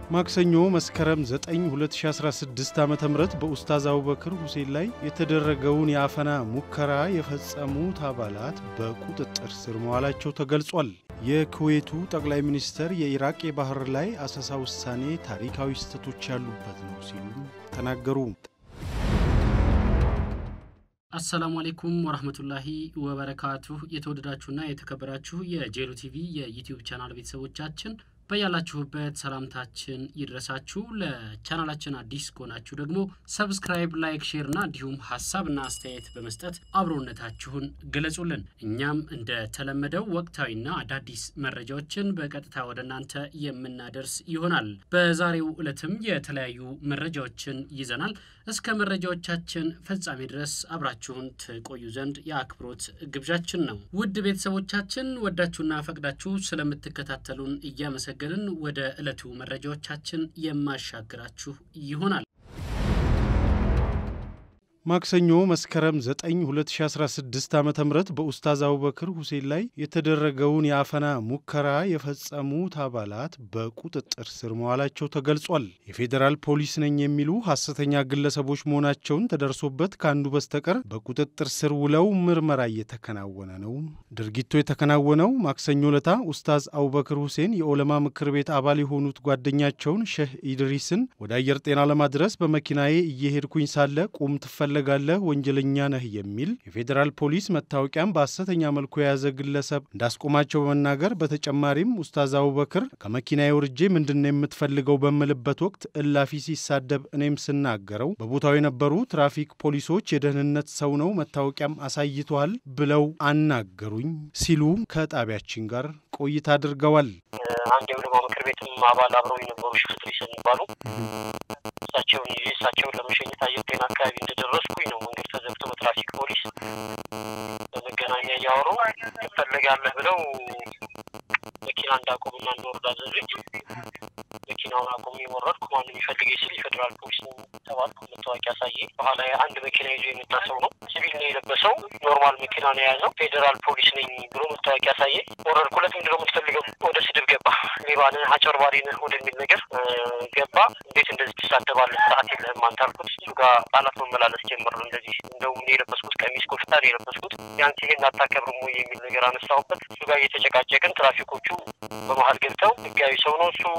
ማክሰኞ መስከረም 9 2016 ዓ ም በኡስታዝ አቡበክር ሁሴን ላይ የተደረገውን የአፈና ሙከራ የፈጸሙት አባላት በቁጥጥር ስር መዋላቸው ተገልጿል። የኩዌቱ ጠቅላይ ሚኒስተር የኢራቅ የባህር ላይ አሰሳ ውሳኔ ታሪካዊ ስህተቶች ያሉበት ነው ሲሉ ተናገሩ። አሰላሙ አሌይኩም ወራህመቱላሂ ወበረካቱሁ። የተወደዳችሁና የተከበራችሁ የጄሉ ቲቪ የዩቲዩብ ቻናል ቤተሰቦቻችን በያላችሁበት ሰላምታችን ይድረሳችሁ። ለቻናላችን አዲስ ከሆናችሁ ደግሞ ሰብስክራይብ፣ ላይክ፣ ሼር ና እንዲሁም ሀሳብና አስተያየት በመስጠት አብሮነታችሁን ገለጹልን። እኛም እንደተለመደው ወቅታዊና አዳዲስ መረጃዎችን በቀጥታ ወደ እናንተ የምናደርስ ይሆናል። በዛሬው ዕለትም የተለያዩ መረጃዎችን ይዘናል። እስከ መረጃዎቻችን ፍጻሜ ድረስ አብራችሁን ትቆዩ ዘንድ የአክብሮት ግብዣችን ነው። ውድ ቤተሰቦቻችን ወዳችሁና ፈቅዳችሁ ስለምትከታተሉን እያመሰገንን ወደ ዕለቱ መረጃዎቻችን የማሻግራችሁ ይሆናል። ማክሰኞ መስከረም 9 2016 ዓ ም በኡስታዝ አቡበክር ሁሴን ላይ የተደረገውን የአፈና ሙከራ የፈጸሙት አባላት በቁጥጥር ስር መዋላቸው ተገልጿል። የፌዴራል ፖሊስ ነኝ የሚሉ ሐሰተኛ ግለሰቦች መሆናቸውን ተደርሶበት ከአንዱ በስተቀር በቁጥጥር ስር ውለው ምርመራ እየተከናወነ ነው። ድርጊቱ የተከናወነው ማክሰኞ ለታ ኡስታዝ አቡበክር ሁሴን የኦለማ ምክር ቤት አባል የሆኑት ጓደኛቸውን ሼህ ኢድሪስን ወደ አየር ጤና ለማድረስ በመኪናዬ እየሄድኩኝ ሳለ ቁም ትፈለጋለህ ወንጀለኛ ነህ የሚል የፌዴራል ፖሊስ መታወቂያም በሐሰተኛ መልኩ የያዘ ግለሰብ እንዳስቆማቸው በመናገር በተጨማሪም ኡስታዝ አቡበክር ከመኪናዬ ውርጄ ምንድን ነው የምትፈልገው በምልበት ወቅት እላፊ ሲሳደብ እኔም ስናገረው በቦታው የነበሩ ትራፊክ ፖሊሶች የደህንነት ሰው ነው መታወቂያም አሳይተዋል ብለው አናገሩኝ ሲሉ ከጣቢያችን ጋር ቆይታ አድርገዋል። አንድ የዑለማ ምክር ቤትም አባል አብረው የነበሩ ሽፍት ሊሰን ይባሉ እሳቸውን ይዤ እሳቸውን ለመሸኘት አየር ጤና አካባቢ እንደደረስኩኝ ነው መንገድ ተዘግቶ በትራፊክ ፖሊስ በመገናኛ እያወሩ ትፈልጋለህ ብለው መኪና እንዳቆምና እንደወርድ አዘዙኝ። መኪናውን አቁሜ ወረድኩ። ማንም ይፈልገኝ ስል የፌዴራል ፖሊስ ነው ተባልኩ። መታወቂያ አሳየ። በኋላ አንድ መኪና ይዞ የመጣ ሰው ነው። ሲቪል ነው የለበሰው። ኖርማል መኪና ነው የያዘው። ፌዴራል ፖሊስ ነኝ ብሎ መታወቂያ አሳየ። ወረድኩለት። ምንድን ነው የምትፈልገው? ወደ ስድብ ገባ። ሌባ ነህ፣ አጭበርባሪ ነህ ወደሚል ነገር ገባ። እንዴት እንደዚህ ትሳደባለህ? ሰዓት የለህም አንተ አልኩት። እሱ ጋር ቃላት መመላለስ ጀመር። እንደዚህ እንደውም እኔ የለበስኩት ቀሚስ ኮፍታ ነው የለበስኩት። ቢያንስ ይሄን አታከብርም ወይ የሚል ነገር አነሳሁበት። እሱ ጋር እየተጨቃጨቅን ትራፊኮቹ በመሀል ገብተው ህጋዊ ሰው ነው እሱ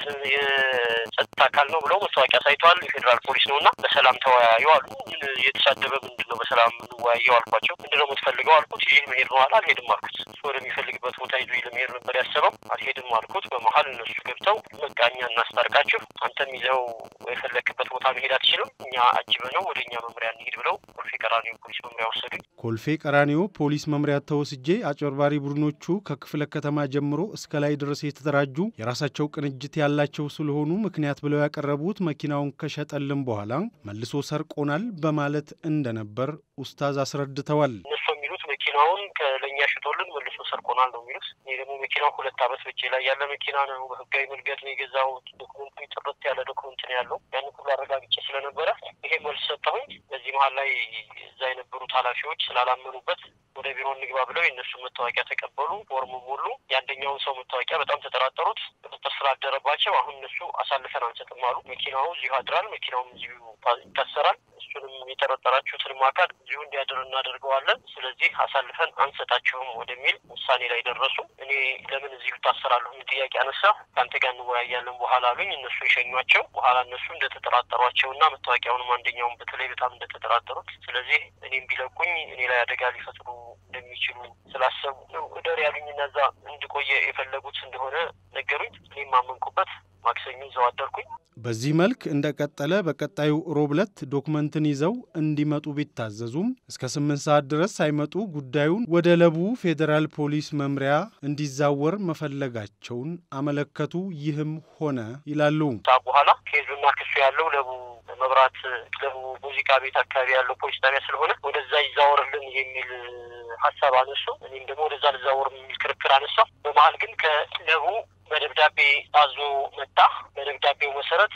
የጸጥታ አካል ነው ብለው መታወቂያ ሳይተዋል። የፌዴራል ፖሊስ ነው እና በሰላም ተወያዩ አሉ። የተሳደበ ምንድን ነው በሰላም የምንወያየው አልኳቸው። ምንድን ነው የምትፈልገው አልኩት። ይህ መሄድ ነው አለ። አልሄድም አልኩት። እሱ ወደሚፈልግበት ቦታ ይዞ ለመሄድ ነበር ያሰበው። አልሄድም አልኩት። በመሀል እነሱ ገብተው በቃ እኛ እናስታርቃችሁ፣ አንተም ይዘው የፈለክበት ቦታ መሄድ አትችልም፣ እኛ አጅበ ነው ወደ እኛ መምሪያ እንሂድ ብለው ኮልፌ ቀራኒዮ ፖሊስ መምሪያ ወሰዱኝ። ኮልፌ ቀራኒዮ ፖሊስ መምሪያ ተወስጄ አጭበርባሪ ቡድኖቹ ከክፍለ ከተማ ጀምሮ እስከ ላይ ድረስ የተደራጁ የራሳቸው ቅንጅት ያላቸው ስለሆኑ ምክንያት ብለው ያቀረቡት መኪናውን ከሸጠልን በኋላ መልሶ ሰርቆናል በማለት እንደነበር ኡስታዝ አስረድተዋል። እነሱ የሚሉት መኪናውን ለእኛ ሽጦልን መልሶ ሰርቆናል ነው የሚሉት። እኔ ደግሞ መኪናው ሁለት ዓመት በቼ ላይ ያለ መኪና ነው። በህጋዊ መንገድ ነው የገዛሁት። ዶክመንቱ ጥርት ያለ ዶክመንት ነው ያለው። ያን ሁሉ አረጋግጬ ስለነበረ ይሄ መልስ ሰጠሁኝ። በዚህ መሀል ላይ እዛ የነበሩት ኃላፊዎች ስላላመኑበት ወደ ቢሮ እንግባ ብለው የእነሱ መታወቂያ ተቀበሉ። ፎርሙ ሙሉ። የአንደኛውን ሰው መታወቂያ በጣም ተጠራጠሩት። ቁጥጥር ስላደረባቸው አሁን እነሱ አሳልፈን አንሰጥም አሉ። መኪናው እዚሁ አድራል፣ መኪናውም እዚሁ ይታሰራል። እሱንም የጠረጠራችሁትንም አካል እዚሁ እንዲያድር እናደርገዋለን። ስለዚህ አሳልፈን አንሰጣችሁም ወደሚል ውሳኔ ላይ ደረሱ። እኔ ለምን እዚሁ ታሰራለሁ የሚል ጥያቄ አነሳ። ከአንተ ጋር እንወያያለን በኋላ አሉኝ። እነሱ የሸኟቸው በኋላ እነሱ እንደተጠራጠሯቸው እና መታወቂያውንም አንደኛውን በተለይ በጣም እንደተጠራጠሩት ስለዚህ እኔም ቢለቁኝ እኔ ላይ አደጋ ሊፈጥሩ እንደሚችሉ ስላሰቡ ነው እደር ያሉኝ እና እዛ እንድቆየ የፈለጉት እንደሆነ ነገሩኝ። እኔም ማመንኩበት። ማክሰኞ እዛው አደርኩኝ። በዚህ መልክ እንደቀጠለ በቀጣዩ ሮብ ዕለት ዶክመንትን ይዘው እንዲመጡ ቢታዘዙም እስከ ስምንት ሰዓት ድረስ ሳይመጡ ጉዳዩን ወደ ለቡ ፌዴራል ፖሊስ መምሪያ እንዲዛወር መፈለጋቸውን አመለከቱ። ይህም ሆነ ይላሉ። በኋላ ኬዙና ክሱ ያለው ለቡ መብራት ለቡ ሙዚቃ ቤት አካባቢ ያለው ፖሊስ ጣቢያ ስለሆነ ወደዛ ይዛወርልን የሚል ሀሳብ አነሱ። እኔም ደግሞ ወደዛ ልዛወር የሚል ክርክር አነሳ። በመሀል ግን ከለቡ በደብዳቤ አዞ መጣ። በደብዳቤው መሰረት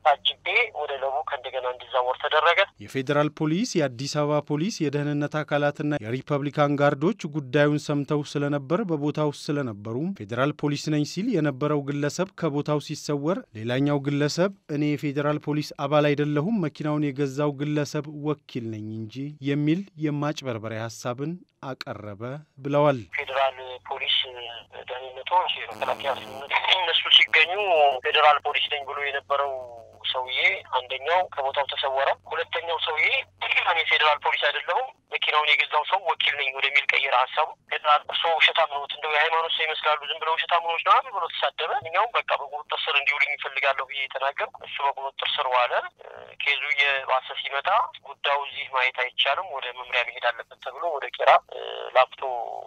ታጅቤ ወደ ለቡ ከእንደገና እንዲዛወር ተደረገ። የፌዴራል ፖሊስ፣ የአዲስ አበባ ፖሊስ፣ የደህንነት አካላትና የሪፐብሊካን ጋርዶች ጉዳዩን ሰምተው ስለነበር በቦታው ስለነበሩ ፌዴራል ፖሊስ ነኝ ሲል የነበረው ግለሰብ ከቦታው ሲሰወር፣ ሌላኛው ግለሰብ እኔ የፌዴራል ፖሊስ አባል አይደለሁም መኪናውን የገዛው ግለሰብ ወኪል ነኝ እንጂ የሚል የማጭበርበሪያ ሀሳብን አቀረበ ብለዋል። ፌዴራል ፖሊስ ደህንነቶች፣ የመከላከያ እነሱ ሲገኙ ፌዴራል ፖሊስ ነኝ ብሎ የነበረው ሰውዬ አንደኛው ከቦታው ተሰወረ። ሁለተኛው ሰውዬ እኔ ፌዴራል ፖሊስ አይደለሁም መኪናውን የገዛው ሰው ወኪል ነኝ ወደሚል ቀየረ ሀሳቡ። ፌዴራል እርሶ ውሸታም ነዎት፣ እንደው የሃይማኖት ሰው ይመስላሉ፣ ዝም ብለው ውሸታም ነዎች ነው ብሎ ተሳደበ። እኛውም በቃ በቁጥጥር ስር እንዲውልኝ ይፈልጋለሁ ብዬ የተናገርኩ እሱ በቁጥጥር ስር ዋለ። ኬዙ የባሰ ሲመጣ ጉዳዩ እዚህ ማየት አይቻልም፣ ወደ መምሪያ መሄድ አለበት ተብሎ ወደ ቄራ ላፍቶ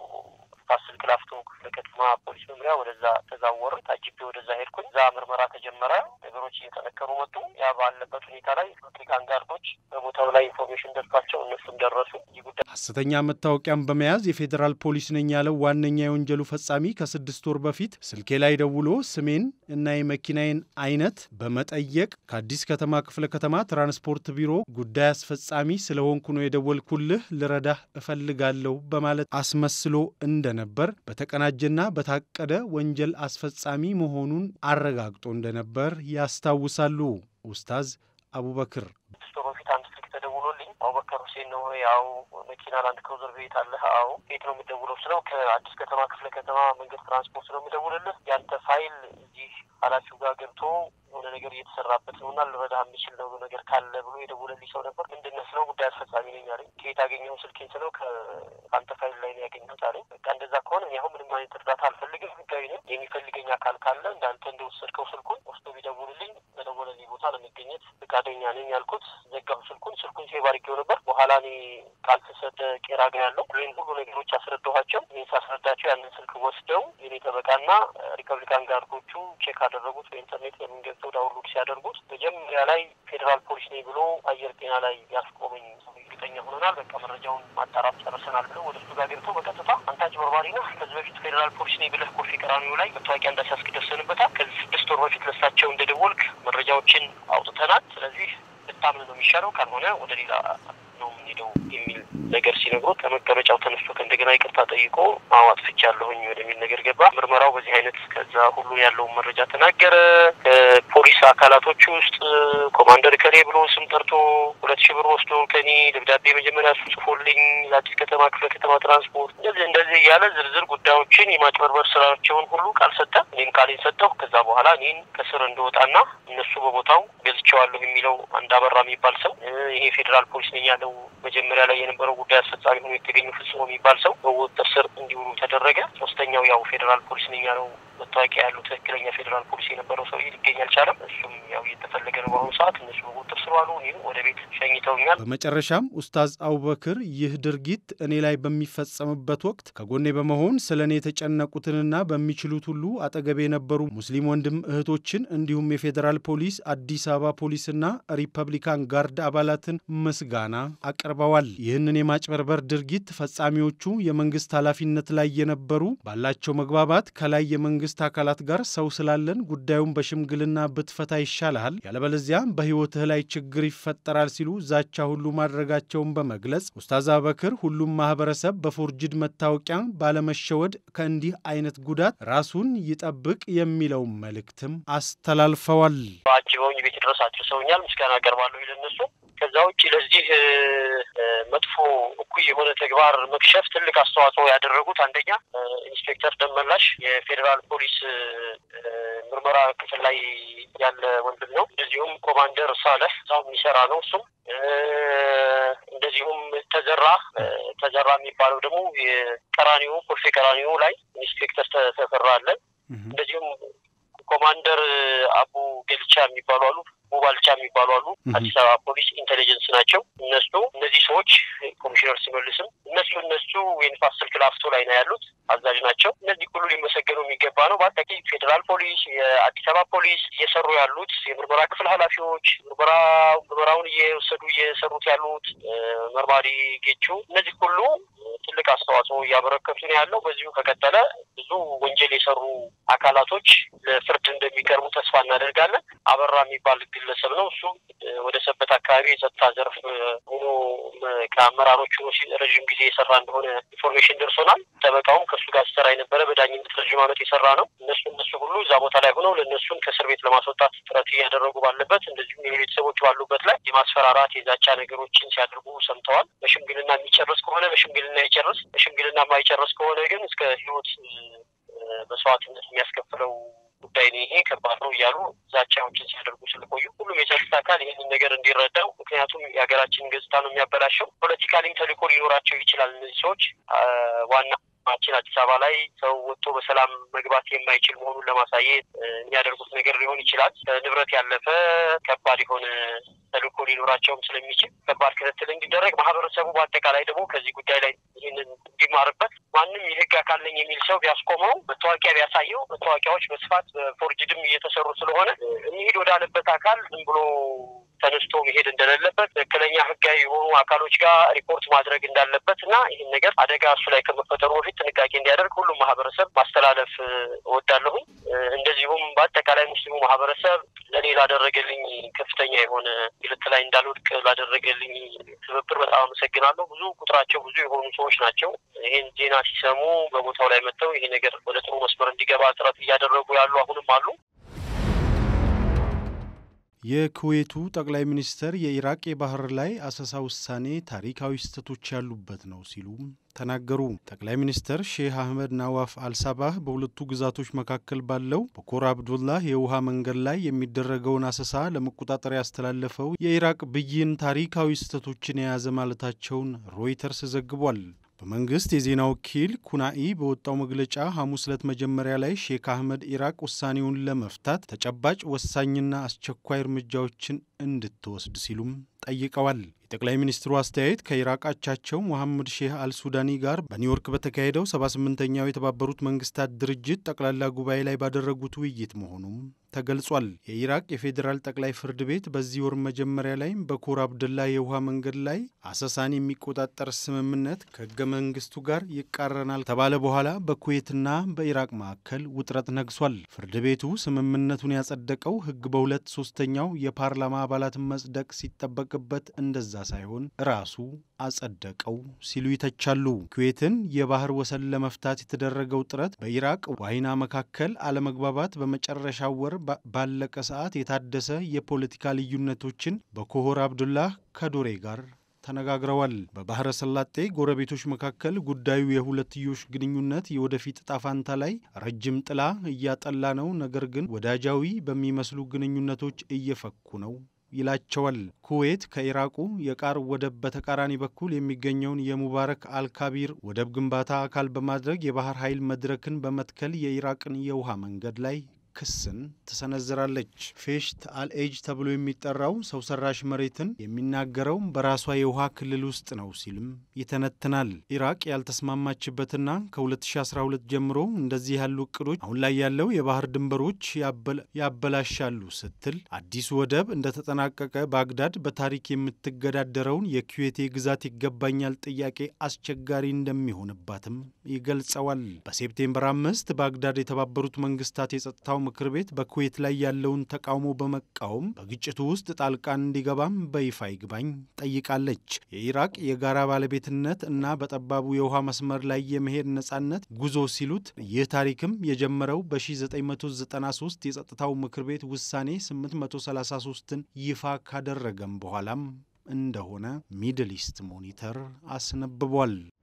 ስልክ ላፍቶ ክፍለ ከተማ ፖሊስ መምሪያ ወደዛ ተዛወር ታጅቤ ወደዛ ሄድኩኝ። እዛ ምርመራ ተጀመረ። ነገሮች እየጠነከሩ መጡ። ያ ባለበት ሁኔታ ላይ ሪፐብሊካን ጋርዶች በቦታው ላይ ኢንፎርሜሽን ደርሷቸው እነሱም ደረሱ። ይህ ጉዳይ ሐሰተኛ መታወቂያን በመያዝ የፌዴራል ፖሊስ ነኝ ያለው ዋነኛ የወንጀሉ ፈጻሚ ከስድስት ወር በፊት ስልኬ ላይ ደውሎ ስሜን እና የመኪናዬን አይነት በመጠየቅ ከአዲስ ከተማ ክፍለ ከተማ ትራንስፖርት ቢሮ ጉዳይ አስፈጻሚ ስለሆንኩ ነው የደወልኩልህ፣ ልረዳህ እፈልጋለሁ በማለት አስመስሎ እንደነበር በተቀናጀና በታቀደ ወንጀል አስፈጻሚ መሆኑን አረጋግጦ እንደነበር ያስታውሳሉ ኡስታዝ አቡበክር። ስድስት ወር በፊት አንድ ስልክ ተደውሎልኝ አቡበከር ሁሴን ነው ያው መኪና ላንድ ክሩዘር ቤት አለህ? አዎ። የት ነው የምደውለው ስለው ከአዲስ ከተማ ክፍለ ከተማ መንገድ ትራንስፖርት ነው የምደውልልህ። ያንተ ፋይል እዚህ ኃላፊው ጋር ገብቶ የሆነ ነገር እየተሰራበት ነው እና ልረዳህ የሚችል ነው ነገር ካለ ብሎ የደወለልኝ ሰው ነበር። ምንድን ነህ ስለው ጉዳይ አስፈጻሚ ነኝ አለኝ። ከየት አገኘኸው ስልኬን ስለው ከአንተ ፋይል ላይ ነው ያገኘሁት አለኝ። በቃ እንደዛ ከሆነ እኔ አሁን ምንም አይነት እርዳታ አልፈልግም፣ ህጋዊ ነኝ። የሚፈልገኝ አካል ካለ እንዳንተ እንደወሰድከው ስልኩን ወስዶ ቢደውልልኝ በደወለልኝ ቦታ ለመገኘት ፈቃደኛ ነኝ ያልኩት። ዘጋሁ ስልኩን። ስልኩን ሴቭ አድርጌው ነበር። በኋላ እኔ ቃል ተሰደ ቄራ ግን ያለው ወይም ሁሉ ነገሮች አስረዳኋቸው። ይህን ሳስረዳቸው ያንን ስልክ ወስደው የኔ ጠበቃና ሪፐብሊካን ጋርዶቹ ቼክ አደረጉት። በኢንተርኔት ለምን ገብተው ዳውንሎድ ሲያደርጉት መጀመሪያ ላይ ፌዴራል ፖሊስ ነኝ ብሎ አየር ጤና ላይ ያስቆመኝ እርግጠኛ ሆነናል። በቃ መረጃውን ማጣራት ጨርሰናል ብለው ወደ እሱ ጋር ገብተው በቀጥታ አንተ አጭበርባሪ ነህ፣ ከዚህ በፊት ፌዴራል ፖሊስ ነኝ ብለህ ኮፊ ቀራኒዮ ላይ መታወቂያ እንዳሲያስክ ደርሰንበታል። ከዚህ ስድስት ወር በፊት ለሳቸው እንደደወልክ መረጃዎችን አውጥተናል። ስለዚህ ልታምን ነው የሚሻለው፣ ካልሆነ ወደ ሌላ ነው የምንሄደው የሚል ነገር ሲነግሩት ከመቀመጫው ተነስቶ ከእንደገና ይቅርታ ጠይቆ አዎ አጥፍቻለሁኝ ወደሚል ነገር ገባ። ምርመራው በዚህ አይነት ከዛ ሁሉ ያለውን መረጃ ተናገረ። ከፖሊስ አካላቶች ውስጥ ኮማንደር ከሌ ብሎ ስም ጠርቶ ሁለት ሺህ ብር ወስዶ ከኔ ደብዳቤ መጀመሪያ እሱ ጽፎልኝ ለአዲስ ከተማ ክፍለ ከተማ ትራንስፖርት እንደዚህ እንደዚህ እያለ ዝርዝር ጉዳዮችን የማጭበርበር ስራቸውን ሁሉ ቃል ሰጠ። እኔም ቃሌን ሰጠሁ። ከዛ በኋላ እኔን ከስር እንደወጣና እነሱ በቦታው ገዝቼዋለሁ የሚለው አንድ አበራ የሚባል ሰው ይሄ ፌዴራል ፖሊስ ነኝ ያለው መጀመሪያ ላይ የነበረው ጉዳይ አስፈጻሚ ሆኖ የተገኙ ፍጹም የሚባል ሰው በቁጥጥር ስር እንዲውሉ ተደረገ። ሶስተኛው ያው ፌዴራል ፖሊስ ነኝ ያለው መታወቂያ ያለው ትክክለኛ ፌዴራል ፖሊስ የነበረው ሰውዬ ሊገኝ አልቻለም። እሱም ያው እየተፈለገ ነው በአሁኑ ሰዓት። እነሱ በቁጥጥር ስር ዋሉ። እኔም ወደ ቤት ሸኝተውኛል። በመጨረሻም ኡስታዝ አቡበክር ይህ ድርጊት እኔ ላይ በሚፈጸምበት ወቅት ከጎኔ በመሆን ስለ እኔ የተጨነቁትንና በሚችሉት ሁሉ አጠገቤ የነበሩ ሙስሊም ወንድም እህቶችን እንዲሁም የፌዴራል ፖሊስ፣ አዲስ አበባ ፖሊስና ሪፐብሊካን ጋርድ አባላትን ምስጋና አቅርበዋል። ይህንን የማጭበርበር ድርጊት ፈጻሚዎቹ የመንግስት ኃላፊነት ላይ የነበሩ ባላቸው መግባባት ከላይ የመንግስት አካላት ጋር ሰው ስላለን ጉዳዩን በሽምግልና ብትፈታ ይሻልሃል፣ ያለበለዚያ በሕይወትህ ላይ ችግር ይፈጠራል ሲሉ ዛቻ ሁሉ ማድረጋቸውን በመግለጽ ኡስታዝ አቡበክር ሁሉም ማህበረሰብ በፎርጅድ መታወቂያ ባለመሸወድ ከእንዲህ አይነት ጉዳት ራሱን ይጠብቅ የሚለው መልእክትም አስተላልፈዋል። አጅበውኝ ቤት ድረስ አድርሰውኛል። ምስጋና አቀርባለሁ ለነሱ። ከዛ ውጭ ለዚህ መጥፎ እኩይ የሆነ ተግባር መክሸፍ ትልቅ አስተዋጽኦ ያደረጉት አንደኛ ኢንስፔክተር ደመላሽ የፌዴራል ፖሊስ ምርመራ ክፍል ላይ ያለ ወንድም ነው። እንደዚሁም ኮማንደር ሳለህ እዛው የሚሰራ ነው እሱም እንደዚሁም ተዘራ ተዘራ የሚባለው ደግሞ የቀራኒዮ ኮልፌ ቀራኒዮ ላይ ኢንስፔክተር ተፈራ አለ። እንደዚሁም ኮማንደር አቡ ገልቻ የሚባሉ አሉ። ሙባልቻ የሚባሉ አሉ። አዲስ አበባ ፖሊስ ኢንቴሊጀንስ ናቸው። እነሱ እነዚህ ሰዎች ኮሚሽነር ሲመልስም እነሱ እነሱ የንፋስ ስልክ ላፍቶ ላይ ነው ያሉት አዛዥ ናቸው። እነዚህ ሁሉ ሊመሰገኑ የሚገባ ነው። በአጠቃላይ ፌዴራል ፖሊስ፣ የአዲስ አበባ ፖሊስ እየሰሩ ያሉት የምርመራ ክፍል ኃላፊዎች ምርመራ ምርመራውን እየወሰዱ እየሰሩት ያሉት መርማሪ ጌቹ እነዚህ ሁሉ ትልቅ አስተዋጽኦ እያበረከቱ ነው ያለው። በዚሁ ከቀጠለ ብዙ ወንጀል የሰሩ አካላቶች ለፍርድ እንደሚቀርቡ ተስፋ እናደርጋለን። አበራ የሚባል ግለሰብ ነው። እሱ ወደ ሰበት አካባቢ የጸጥታ ዘርፍ ሆኖ ከአመራሮቹ ረዥም ጊዜ የሰራ እንደሆነ ኢንፎርሜሽን ደርሶናል። ጠበቃውም ከእሱ ጋር ሲሰራ የነበረ በዳኝነት ረዥም ዓመት የሰራ ነው። እነሱ እነሱ ሁሉ እዛ ቦታ ላይ ሆነው ለእነሱን ከእስር ቤት ለማስወጣት ጥረት እያደረጉ ባለበት እንደዚሁም የቤተሰቦች ባሉበት ላይ የማስፈራራት የዛቻ ነገሮችን ሲያደርጉ ሰምተዋል። በሽምግልና የሚጨርስ ከሆነ በሽምግልና ይጨርስ፣ በሽምግልና የማይጨርስ ከሆነ ግን እስከ ሕይወት መስዋዕትነት የሚያስከፍለው ጉዳይ ነው። ይሄ ከባድ ነው እያሉ ዛቻዎችን ሲያደርጉ ስለቆዩ ሁሉም የጸጥታ አካል ይህንን ነገር እንዲረዳው፣ ምክንያቱም የሀገራችንን ገጽታ ነው የሚያበላሸው። ፖለቲካሊም ተልዕኮ ሊኖራቸው ይችላል። እነዚህ ሰዎች ዋና ችን አዲስ አበባ ላይ ሰው ወጥቶ በሰላም መግባት የማይችል መሆኑን ለማሳየት የሚያደርጉት ነገር ሊሆን ይችላል። ንብረት ያለፈ ከባድ የሆነ ተልዕኮ ሊኖራቸውም ስለሚችል ከባድ ክትትል እንዲደረግ ማህበረሰቡ በአጠቃላይ ደግሞ ከዚህ ጉዳይ ላይ ይህንን እንዲማርበት ማንም የህግ አካል ነኝ የሚል ሰው ቢያስቆመው መታወቂያ ቢያሳየው መታወቂያዎች በስፋት በፎርጅድም እየተሰሩ ስለሆነ እንሂድ ወዳለበት አካል ዝም ብሎ ተነስቶ መሄድ እንደሌለበት ትክክለኛ ህጋዊ የሆኑ አካሎች ጋር ሪፖርት ማድረግ እንዳለበት እና ይህን ነገር አደጋ እሱ ላይ ከመፈጠሩ በፊት ጥንቃቄ እንዲያደርግ ሁሉም ማህበረሰብ ማስተላለፍ እወዳለሁኝ። እንደዚሁም በአጠቃላይ ሙስሊሙ ማህበረሰብ ለእኔ ላደረገልኝ ከፍተኛ የሆነ ግልት ላይ እንዳልወድቅ ላደረገልኝ ትብብር በጣም አመሰግናለሁ። ብዙ ቁጥራቸው ብዙ የሆኑ ሰዎች ናቸው። ይህን ዜና ሲሰሙ በቦታው ላይ መጥተው ይሄ ነገር ወደ ጥሩ መስመር እንዲገባ ጥረት እያደረጉ ያሉ አሁንም አሉ። የኩዌቱ ጠቅላይ ሚኒስትር የኢራቅ የባህር ላይ አሰሳ ውሳኔ ታሪካዊ ስህተቶች ያሉበት ነው ሲሉ ተናገሩ። ጠቅላይ ሚኒስትር ሼህ አህመድ ናዋፍ አልሳባህ በሁለቱ ግዛቶች መካከል ባለው በኮር አብዱላህ የውሃ መንገድ ላይ የሚደረገውን አሰሳ ለመቆጣጠር ያስተላለፈው የኢራቅ ብይን ታሪካዊ ስህተቶችን የያዘ ማለታቸውን ሮይተርስ ዘግቧል። በመንግስት የዜና ወኪል ኩናኢ በወጣው መግለጫ ሐሙስ ዕለት መጀመሪያ ላይ ሼክ አህመድ ኢራቅ ውሳኔውን ለመፍታት ተጨባጭ ወሳኝና አስቸኳይ እርምጃዎችን እንድትወስድ ሲሉም ጠይቀዋል። የጠቅላይ ሚኒስትሩ አስተያየት ከኢራቅ አቻቸው ሞሐመድ ሼህ አልሱዳኒ ጋር በኒውዮርክ በተካሄደው 78ኛው የተባበሩት መንግስታት ድርጅት ጠቅላላ ጉባኤ ላይ ባደረጉት ውይይት መሆኑም ተገልጿል። የኢራቅ የፌዴራል ጠቅላይ ፍርድ ቤት በዚህ ወር መጀመሪያ ላይ በኮር አብደላ የውሃ መንገድ ላይ አሰሳን የሚቆጣጠር ስምምነት ከህገ መንግስቱ ጋር ይቃረናል ተባለ በኋላ በኩዌትና በኢራቅ መካከል ውጥረት ነግሷል። ፍርድ ቤቱ ስምምነቱን ያጸደቀው ህግ በሁለት ሶስተኛው የፓርላማ አባላትን መጽደቅ ሲጠበቅበት እንደዛ ሳይሆን ራሱ አጸደቀው ሲሉ ይተቻሉ። ኩዌትን የባህር ወሰን ለመፍታት የተደረገው ጥረት በኢራቅ ዋይና መካከል አለመግባባት በመጨረሻው ወር ባለቀ ሰዓት የታደሰ የፖለቲካ ልዩነቶችን በኮሆር አብዱላህ ከዶሬ ጋር ተነጋግረዋል። በባህረ ሰላጤ ጎረቤቶች መካከል ጉዳዩ የሁለትዮሽ ግንኙነት የወደፊት እጣ ፋንታ ላይ ረጅም ጥላ እያጠላ ነው፣ ነገር ግን ወዳጃዊ በሚመስሉ ግንኙነቶች እየፈኩ ነው ይላቸዋል። ኩዌት ከኢራቁ የቃር ወደብ በተቃራኒ በኩል የሚገኘውን የሙባረክ አልካቢር ወደብ ግንባታ አካል በማድረግ የባህር ኃይል መድረክን በመትከል የኢራቅን የውሃ መንገድ ላይ ክስን ትሰነዝራለች። ፌሽት አልኤጅ ተብሎ የሚጠራው ሰው ሰራሽ መሬትን የሚናገረው በራሷ የውሃ ክልል ውስጥ ነው ሲልም ይተነትናል። ኢራቅ ያልተስማማችበትና ከ2012 ጀምሮ እንደዚህ ያሉ እቅዶች አሁን ላይ ያለው የባህር ድንበሮች ያበላሻሉ ስትል አዲሱ ወደብ እንደተጠናቀቀ ባግዳድ በታሪክ የምትገዳደረውን የኩዌት ግዛት ይገባኛል ጥያቄ አስቸጋሪ እንደሚሆንባትም ይገልጸዋል። በሴፕቴምበር አምስት ባግዳድ የተባበሩት መንግስታት የጸጥታው ምክር ቤት በኩዌት ላይ ያለውን ተቃውሞ በመቃወም በግጭቱ ውስጥ ጣልቃን እንዲገባም በይፋ ይግባኝ ጠይቃለች። የኢራቅ የጋራ ባለቤትነት እና በጠባቡ የውሃ መስመር ላይ የመሄድ ነጻነት ጉዞ ሲሉት ይህ ታሪክም የጀመረው በ1993 የጸጥታው ምክር ቤት ውሳኔ 833ን ይፋ ካደረገም በኋላም እንደሆነ ሚድል ኢስት ሞኒተር አስነብቧል።